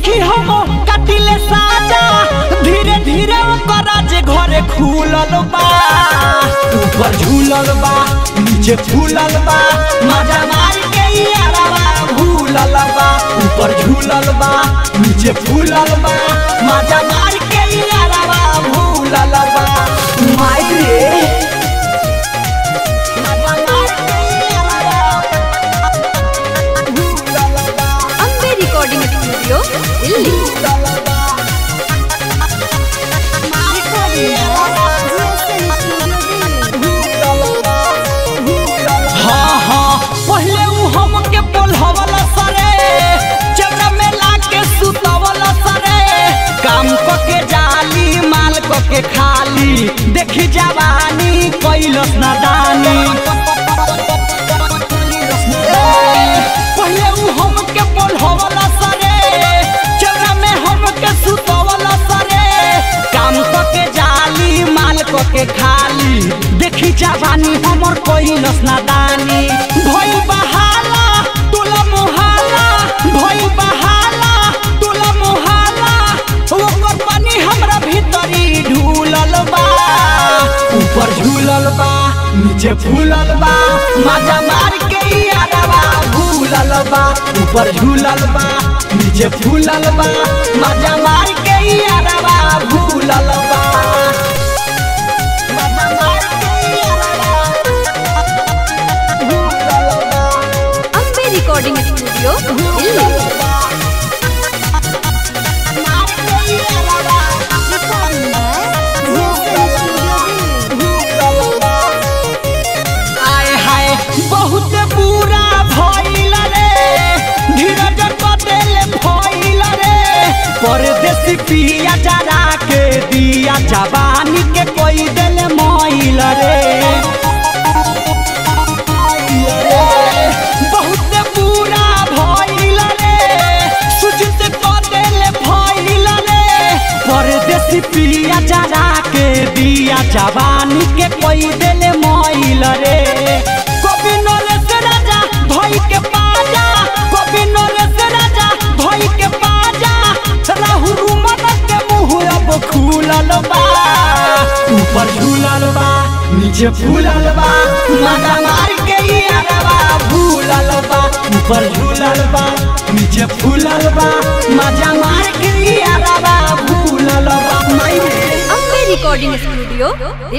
देखी हम कटिले साजा धीरे धीरे ओकर जे घरे खुलल बा ऊपर झूलल बा नीचे फूलल बा मजा मार के यारवा भूलल बा ऊपर झूलल बा नीचे फूलल बा मजा मार के यारवा भूलल बा माई रे मजा मार के यारवा भूलल बा ಅಂಬೆ ರೆಕಾರ್ಡಿಂಗ್ ಸ್ಟುಡಿಯೋ ಇಲ್ಲಿ हाँ हाँ पहले उ हमके बोलहवल सरे चौरा में लाके सुतवल सरे काम क के जाली माल क के खाली देखी जवानी कैलस नादानी ए, पहले उ हमके बोलहवल सरे चौरा में हमके सुतवल सरे काम क के जाली माल क के खाली देखी जवानी हमर कैलस नादानी भइल बहाला तुला मोहाला भइल बहाला तुला मोहाला ओकर पानी हमरा भीतरी ढूलल बा ऊपर झूलल बा नीचे फूलल बा मजा मार के यारवा भूलल बा ऊपर झूलल बा नीचे फूलल बा मजा मार के यारवा भूलल बा मजा मार के यारवा भूलल बा ಅಂಬೆ ರೆಕಾರ್ಡಿಂಗ್ ಸ್ಟುಡಿಯೋ ಇಲ್ಲಿ आय हाय बहुत बुरा भइल रे धीरज बदल भइल रे परदेसी पिया जरा के दिया जवानी के कोई दिल मइल रे बहुत बुरा भइल रे सुजित बदल भइल रे परदेसी पिया जरा के दिया जवानी के कोई दिल मइल रे कभी नरेश राजा भई के पाजा कभी नरेश राजा भई के पाजा राहु रुमन के मुंह अब खुलल बा ऊपर झूलल बा नीचे फूलल बा मजा मार के यारवा भूलल बा ऊपर झूलल बा नीचे फूलल बा मजा मार के यारवा भूलल बा माई रे ಅಂಬೆ ರೆಕಾರ್ಡಿಂಗ್ ಸ್ಟುಡಿಯೋ